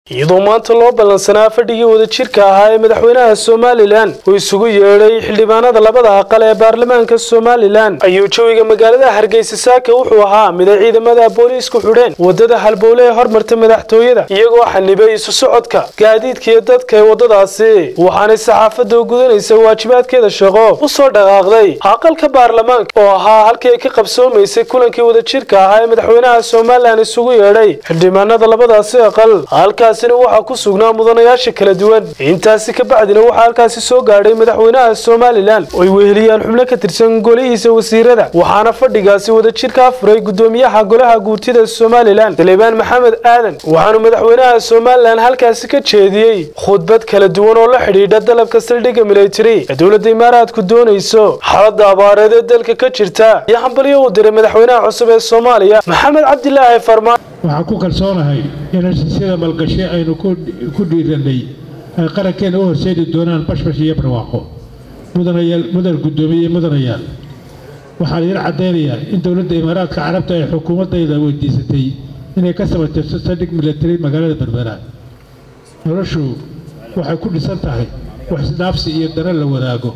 iyadoo maanta loo ballansanaa fadhigii wadajirka ahaa ee madaxweynaha somalilan uu isugu yeedhay xildhibaanada labada aqal ee baarlamaanka somalilan ayuu jawiga magaalada hargeysa saaka wuxuu ahaa mid ay ciidamada booliisku xidheen wadada halbowle ee hormarta madaxtooyada iyagoo xanibay isu socodka gaadiidka iyo dadka ee waddadaasi waxaanay saxaafadda gudanaysa waajibaadkeeda shaqo u soo dhaqaaqday aqalka baarlamaanka oo ahaa halkii ay ka qabsoomaysay kulankii wadajirka ahaa ee madaxweynaha somalilan isugu yeedhay xildhibaanada labadaasi aqal halkaasina waxaa ku sugnaa mudanayaasha kala duwan intaasi ka bacdina waxaa halkaasi soo gaadhay madaxweynaha somalilan oo ay weheliyaan xubno ka tirsan golihiisa wasiirada waxaana fadhigaasi wadajirkaa furay gudoomiyaha golaha guurtida somalilan saleebaan maxamed aadan waxaanu madaxweynaha somalilan halkaasi ka jeediyey khudbad kala duwan oo la xidhiidha dalabka saldhigga military ee dowladda imaaraadku doonayso xaalada abaareed ee dalka ka jirta iyo hambalyo uu diray madaxweynaha cusub ee soomaaliya maxamed cabdilaahi farmaan waxaan ku kalsoonahay in heshiisyada malgashay aynu ku dhiirannay ay qarankeena u horseedi doonaan bashbash iyo barwaaqo mudanayaal mudan guddoomiye iyo mudanayaal waxaa laydin caddaynayaa in dowladda imaaraadka carabta ay xukuumaddayda weydiisatay inay ka samaytirto saldhig military magaalada berbera noloshu waxay ku dhisan tahay wax isdhaafsi iyo dana la wadaago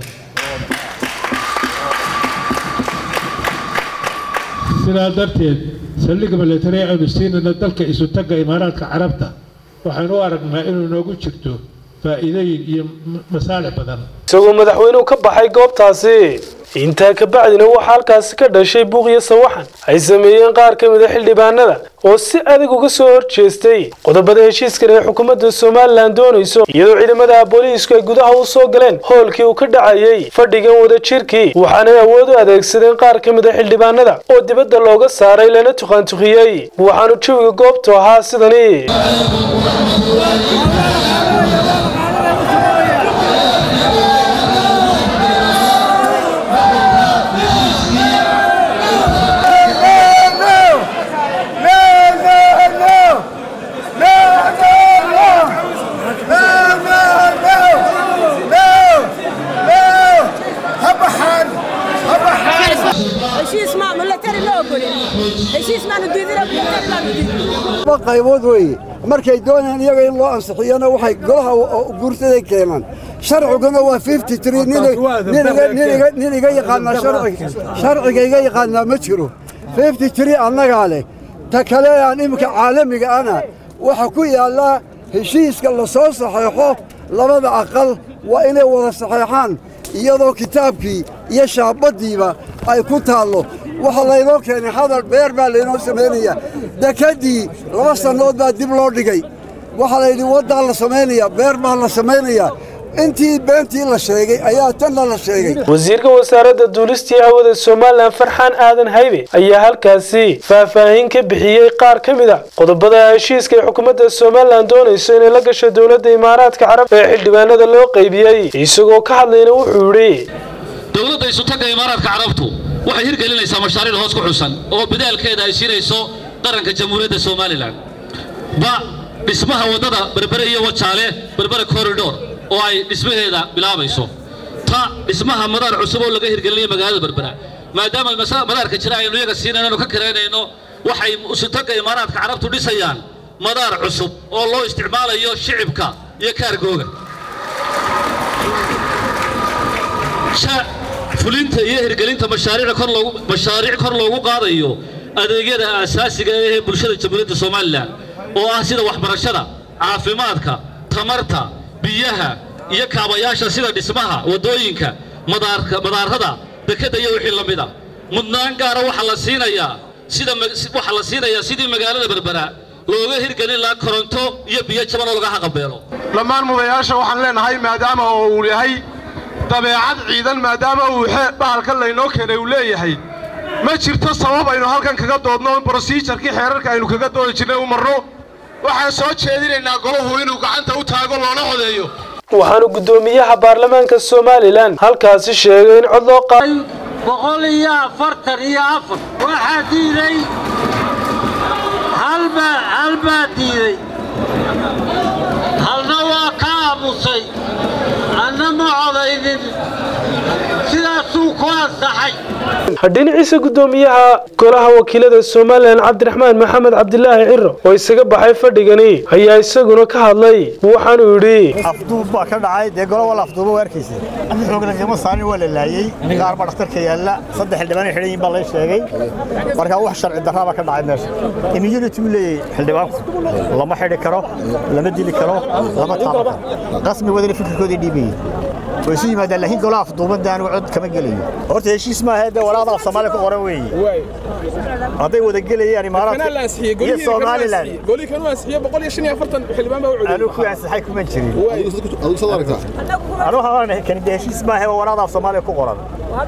sidaa darteed saldhigga military aynu siinayno dalka isutagga imaaraadka carabta waxaynu u aragnaa inuu noogu jirto faa'iidooyin iyo masaalix badan isagoo madaxweynuhu ka baxay goobtaasi intaa ka bacdina waxaa halkaasi ka dhashay buuq iyo sawaxan ay sameeyeen qaar ka mid a xildhibaanada oo si adag uga soo horjeestay qodobada heshiiskan ee xukuumadda somalilan doonayso iyadoo ciidamada booliisku ay gudaha u soo galeen howlkii uu ka dhacayay fadhigan wadajirkii waxaanay awood u adeegsadeen qaar ka mid a xildhibaanada oo dibadda looga saaray lana tuqaantuqiyey waxaanu jawiga goobtu ahaa sidani qaybood weeye markay doonayaan iyaga in loo ansixiyana waxay golaha guurtaday keenaan sharciguna waa fifty tree nin iga yaqaanaa sharciga iga yaqaanaa ma jiro fifty tree annagaa leh ta kale aan iminka caalamiga ana waxa ku yaallaa heshiiska la soo saxeexo labada aqal waa inay wada saxeexaan iyadoo kitaabkii iyo shaabaddiiba ay ku taallo waxaa laynoo keenay hadal beer baa laynoo samaynayaa dekaddii laba sannood baa dib loo dhigay waxaa layidhi waddaa la samaynayaa beer baa la samaynayaa intii beentii la sheegay ayaa tanna la sheegay wasiirka wasaaradda duulistii hawada somalilan farxaan aadan haybe ayaa halkaasi faahfaahin ka bixiyey qaar ka mid a qodobada heshiiska ee xukuumadda somalilan doonayso inay la gasho dowladda imaaraadka carab ee xildhibaanada loo qaybiyey isagoo ka hadlayna wuxuu yidhi dowladda isutagga imaaraadka carabtu waxay hirgelinaysaa mashaariic hoos ku xusan oo bidaalkeeda ay siinayso qaranka jamhuuriyadda somalilan ba dhismaha waddada berbere iyo wajaale berbere korridhor oo ay dhismaheeda bilaabayso ta dhismaha madaar cusub oo laga hirgelinayo magaalada berbera maadaama madaarka jira aynu iyaga siinayno ka karaynayno waxay isutagga imaaraadka carabtu dhisayaan madaar cusub oo loo isticmaalayo shicibka iyo kaargooga fulinta iyo hirgelinta mashaariic kor loogu qaadayo adeegyada aasaasiga ee bulshada jamhuuriyadda somalilan oo ah sida waxbarashada caafimaadka tamarta biyaha iyo kaabayaasha sida dhismaha waddooyinka madaarada dekedda iyo wixii la mid a mudnaan gaara waxaa la siinayaa waxaa la siinayaa sidii magaalada berbera looga hirgelin lahaa koronto iyo biyo jaban oo laga haqabeelo dhammaan mudayaasha waxaan leenahay maadaama oo uu yahay dabeecad ciidan maadaama uu bahalkan laynoo keenay uu leeyahay ma jirto sabab aynu halkan kaga doodno brosijarkii xeerarka aynu kaga doodi jirnay u marno waxaan soo jeedinaynaa golahu inuu gacanta u taago loona codeeyo waxaanu guddoomiyaha baarlamaanka somalilan halkaasi sheegay in cod loo qaaday boqol iyo afartan iyo afar waxaa diiday halbaa diiday halna waa ka aamusay anna ma codaynin sidaas saasuu ku ansaxay dhinaciisa guddoomiyaha golaha wakiilada somalilan cabdiraxmaan maxamed cabdilaahi ciro oo isaga baxay fadhigani ayaa isaguna ka hadlay waxaanuu yidhi afduub baa ka dhacay dee golo wala afduuba waarkiisa xoogna qiimo saarin waa la laayey qaar baa dhakhtarka yaalla saddex xildhibaan ay xidhan yihiin baa lay sheegay marka wax sharci darraa baa ka dhacay meesha immunity uu leeyahay xildhibaanku lama xidhi karo lama dili karo lama taaban karo qasmi wadani fikirkoodii dhiibayay way isu yimaadaan laakiin golaha afduubadda anigu cod kama gelayo horta heshiis maaha dee walaada af soomaaliya ku qoran weeye hadday wada gelayaan imaaraadka iyo somalilan anigu ku ansaxay kuma jirin anigu waxaan kani dee heshiis maaha waa walaada af soomaaliya ku qoran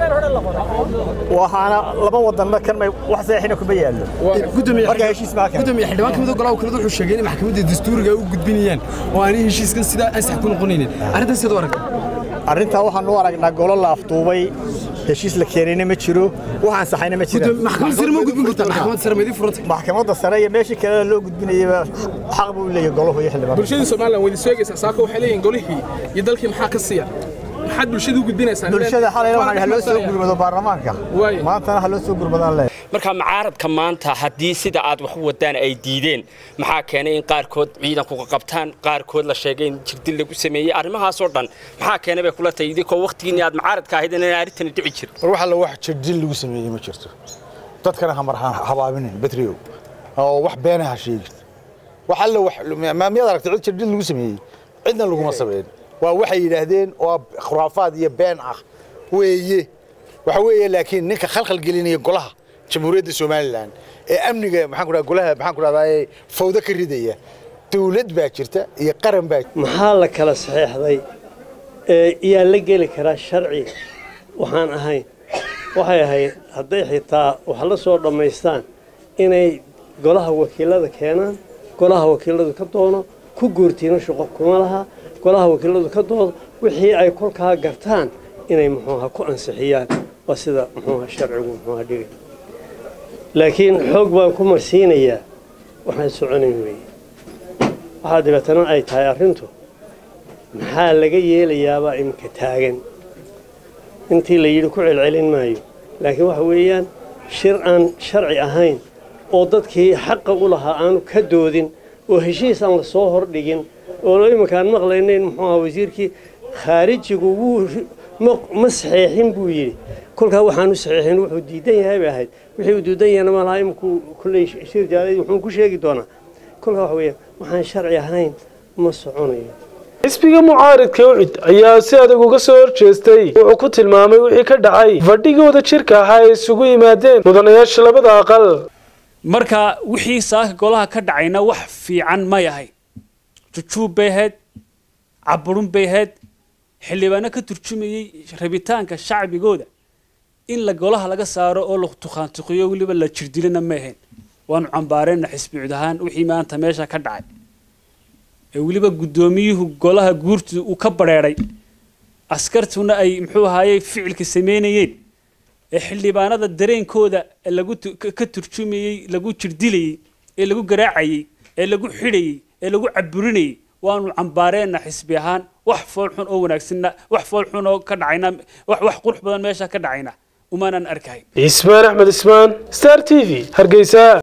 waxaana laba wadanna kan may wax saxiixina kuma yaallo marka heshiis maaha kan gudoomiye xildhibaan kamid golaha wakiiladu wuxuu sheegay in maxkamadda dastuuriga ay u gudbinayaan oo aanay heshiiskan sidaa ansax ku noqonaynin arrintan sidoo aragta arrintaa waxaan u aragnaa golo la afduubay heshiis la keenayna ma jiro wax ansaxayna ma jiraan maxkamadda sare ma u gudbin kartaa maxkamadda sare ma idin furantay maxkamadda sare iyo meeshii kale loo gudbinayaba xaq buu leeyahay golahu iyo xildhibaan bulshadii somalilan wadi sheegaysaa saako waxay leeyihiin golihii iyo dalkii maxaa ka siiya maxaad bulshada u gudbinaysaan bulshada xalayna waxaan ha loo soo gurmado baarlamaanka maantana ha loo soo gurmadaan leeyahay marka mucaaradka maanta haddii sida aad wax u wadaan ay diideen maxaa keenay in qaarkood ciidanku qabtaan qaarkood la sheegay in jirdil lagu sameeyey arrimahaasoo dhan maxaa keenay bay kula tahay idinkoo waqtigiinni aad mucaaradka ahayd inaan arrintani dhici jirin war waxa la wax jirdil lagu sameeyey ma jirto dadkana hamar habaabinin betriow oo wax beena ha sheegin wax alla wax maamiyad aragtay cid jirdil lagu sameeyey cidna laguma sameyn waa waxay yidhaahdeen oo khuraafaad iyo been ah weeye waxa weeye laakiin ninka khalkhal gelinaya golaha jamhuuriyadda somalilan ee amniga maxaan ku dhaha golaha maxaan ku dhahdaa fawdo ka ridaya dawlad baa jirta iyo qaran baa maxaa la kala saxeexday ee yaa la geli karaa sharci waxaan ahayn waxay ahayd hadday xitaa wax la soo dhammaystaan inay golaha wakiilada keenaan golaha wakiiladu ka doono ku guurtiina shaqo kuma laha golaha wakiiladu ka doodo wixii ay kolkaa gartaan inay muxuuha ku ansixiyaan waa sida muxuuha sharcigu muxuuha dhigay laakiin xoog baan ku marsiinayaa waxaan soconayn weeye waxaa dabeetana ay tahay arrintu maxaa laga yeelayaabaa iminka taagan intii la yidhi ku celcelin maayo laakiin waxa weeyaan shir aan sharci ahayn oo dadkii xaqa u lahaa aanu ka doodin oo heshiis aan la soo hordhigin oo iminkaan maqlaynayn muxuu ahaa wasiirkii khaarijigu wuu ma saxeexin buu yidhi kolkaa waxaanu saxeexin wuxuu diidan yahay bay ahayd wixii uu diidan yahayna ma laha iminku kulley shir jaalay wuxuu ku sheegi doonaa kolkaa waxa weeyaan waxaan sharci ahayn ma soconayo xisbiga mucaaridka ucid ayaa si adag uga soo horjeestay wuxuu ku tilmaamay wixii ka dhacay fadhigooda jirka ahaa ay isugu yimaadeen mudanayaasha labada aqal marka wixii saaka golaha ka dhacayna wax fiican may ahayn jujuub bay ahayd caburun bay ahayd xildhibaano ka turjumayey rabitaanka shacbigooda in la golaha laga saaro oo la tukhaantuqiyo weliba la jirdilana ma ahayn waanu cambaareenna xisbi cud ahaan wixii maanta meesha ka dhacay ee weliba guddoomiyuhu golaha guurtu uu ka badheedhay askartuna ay muxuu ahaaye ficilka samaynayeen ee xildhibaanada dareenkooda lagu ka turjumayey lagu jirdilayey ee lagu garaacayey ee lagu xidhayey ee lagu caburinayey waanu cambaareenna xisbi ahaan wax fool xun oo wanaagsanna wax fool xun oo ka dhacayna wax wax qurux badan meesha ka dhacayna umaanan arkahayn cismaan axmed ismaan star t v hargeysa